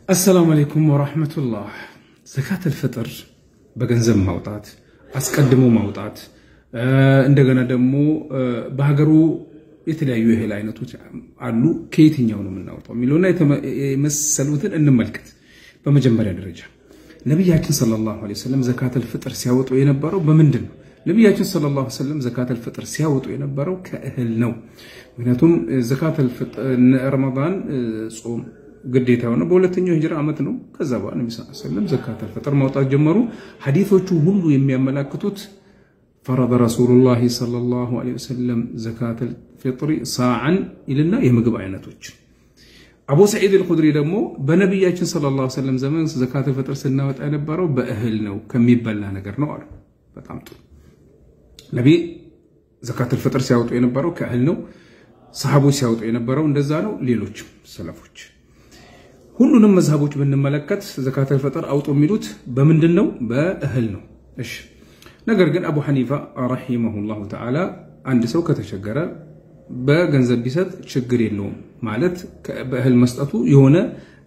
አሰላሙ አለይኩም ወራህመቱላህ። ዘካተል ፍጥር በገንዘብ ማውጣት አስቀድሞ ማውጣት እንደገና ደግሞ በሀገሩ የተለያዩ የእህል አይነቶች አሉ። ከየትኛው ነው የምናወጣው የሚለውና የመሰሉትን እንመልከት። በመጀመሪያ ደረጃ ነቢያችን ሰለላሁ ዐለይሂ ወሰለም ዘካተል ፍጥር ሲያወጡ የነበረው በምንድን ነው? ነቢያችን ሰለላሁ ዐለይሂ ወሰለም ዘካተል ፍጥር ሲያወጡ የነበረው ከእህል ነው። ምክንያቱም ዘካተል ፍጥር ረመዳን ጾም ግዴታ የሆነ በሁለተኛው ሂጅራ ዓመት ነው። ከዛ በኋላ ነቢ ሰለም ዘካተል ፍጥር ማውጣት ጀመሩ። ሐዲቶቹ ሁሉ የሚያመላክቱት ፈረደ ረሱሉላሂ ሰለላሁ ዐለይሂ ወሰለም ዘካተል ፊጥሪ ሳዓን ይልና የምግብ አይነቶች። አቡ ሰዒድ አልኹድሪ ደግሞ በነቢያችን ሰለላሁ ዐለይሂ ወሰለም ዘመን ዘካተል ፍጥር ስናወጣ የነበረው በእህል ነው ከሚበላ ነገር ነው አሉ። በጣም ጥሩ። ነቢ ዘካተል ፍጥር ሲያወጡ የነበረው ከእህል ነው። ሰሃቦች ሲያወጡ የነበረው እንደዛ ነው። ሌሎችም ሰለፎች ሁሉንም መዝሃቦች ብንመለከት ዘካተል ፈጥር አውጡ የሚሉት በምንድን ነው? በእህል ነው። እሺ ነገር ግን አቡ ሐኒፋ ረሂመሁላሁ ተዓላ አንድ ሰው ከተቸገረ በገንዘብ ቢሰጥ ችግር የለውም ማለት በእህል መስጠቱ የሆነ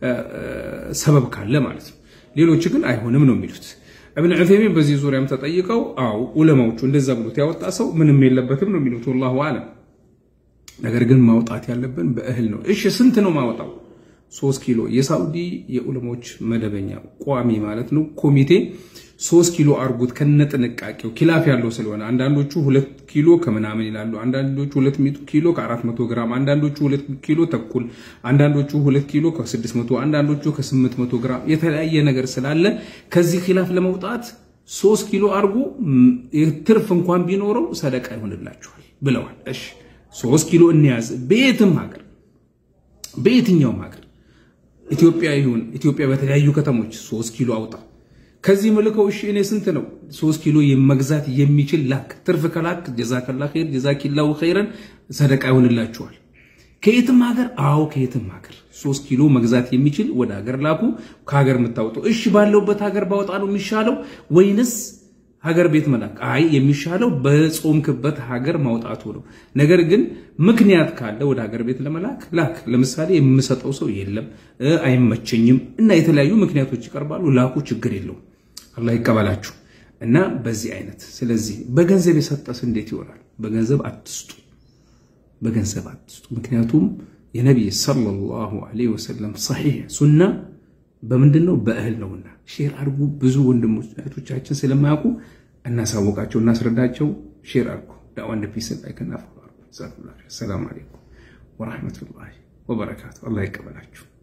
ሰበብ ካለ ማለት ነው። ሌሎች ግን አይሆንም ነው የሚሉት። እብን ዑሰይሚን በዚህ ዙሪያም ተጠይቀው አው ዑለማዎቹ እንደዛ ብሎት ያወጣ ሰው ምንም የለበትም ነው የሚሉት። ወላሁ አለም። ነገር ግን ማውጣት ያለብን በእህል ነው። እሺ ስንት ነው ማውጣው? ሶስት ኪሎ የሳውዲ የዑለሞች መደበኛ ቋሚ ማለት ነው ኮሚቴ ሶስት ኪሎ አርጉት ከነጥንቃቄው ኪላፍ ያለው ስለሆነ አንዳንዶቹ ሁለት ኪሎ ከምናምን ይላሉ። አንዳንዶቹ ሁለት ኪሎ ከአራት መቶ ግራም፣ አንዳንዶቹ ሁለት ኪሎ ተኩል፣ አንዳንዶቹ ሁለት ኪሎ ከስድስት መቶ አንዳንዶቹ ከስምንት መቶ ግራም የተለያየ ነገር ስላለ ከዚህ ኪላፍ ለመውጣት ሶስት ኪሎ አርጉ ትርፍ እንኳን ቢኖረው ሰደቃ ይሆንላችኋል ብለዋል። እሺ ሶስት ኪሎ እንያዝ በየትም ሀገር በየትኛውም ሀገር ኢትዮጵያ ይሁን ኢትዮጵያ በተለያዩ ከተሞች ሶስት ኪሎ አውጣ። ከዚህ መልከው እሺ እኔ ስንት ነው ሶስት ኪሎ መግዛት የሚችል ላክ። ትርፍ ከላክ ጀዛከላ ኸይር ጀዛኪላሁ ኸይረን ሰደቃ ይሆንላችኋል። ከየትም ሀገር አዎ ከየትም ሀገር ሶስት ኪሎ መግዛት የሚችል ወደ ሀገር ላኩ። ከሀገር የምታወጣው እሺ ባለውበት ሀገር ባወጣ ነው የሚሻለው ወይንስ ሀገር ቤት መላክ? አይ የሚሻለው በጾምክበት ሀገር ማውጣቱ ነው። ነገር ግን ምክንያት ካለ ወደ ሀገር ቤት ለመላክ ላክ። ለምሳሌ የምሰጠው ሰው የለም አይመቸኝም፣ እና የተለያዩ ምክንያቶች ይቀርባሉ። ላኩ፣ ችግር የለውም። አላህ ይቀበላችሁ። እና በዚህ አይነት ስለዚህ በገንዘብ የሰጠስ እንዴት ይሆናል? በገንዘብ አትስጡ፣ በገንዘብ አትስጡ። ምክንያቱም የነቢይ ሰለላሁ ዐለይሂ ወሰለም ሰሒሕ ሱና በምንድን ነው? በእህል ነውና። ሼር አድርጉ። ብዙ ወንድሞች እህቶቻችን ስለማያውቁ እናሳወቃቸው፣ እናስረዳቸው። ሼር አድርጉ። ዳዋ እንደ ፒስ ላይ ከናፈ ሰላም አለይኩም ወራህመቱላሂ ወበረካቱ። አላህ ይቀበላችሁ።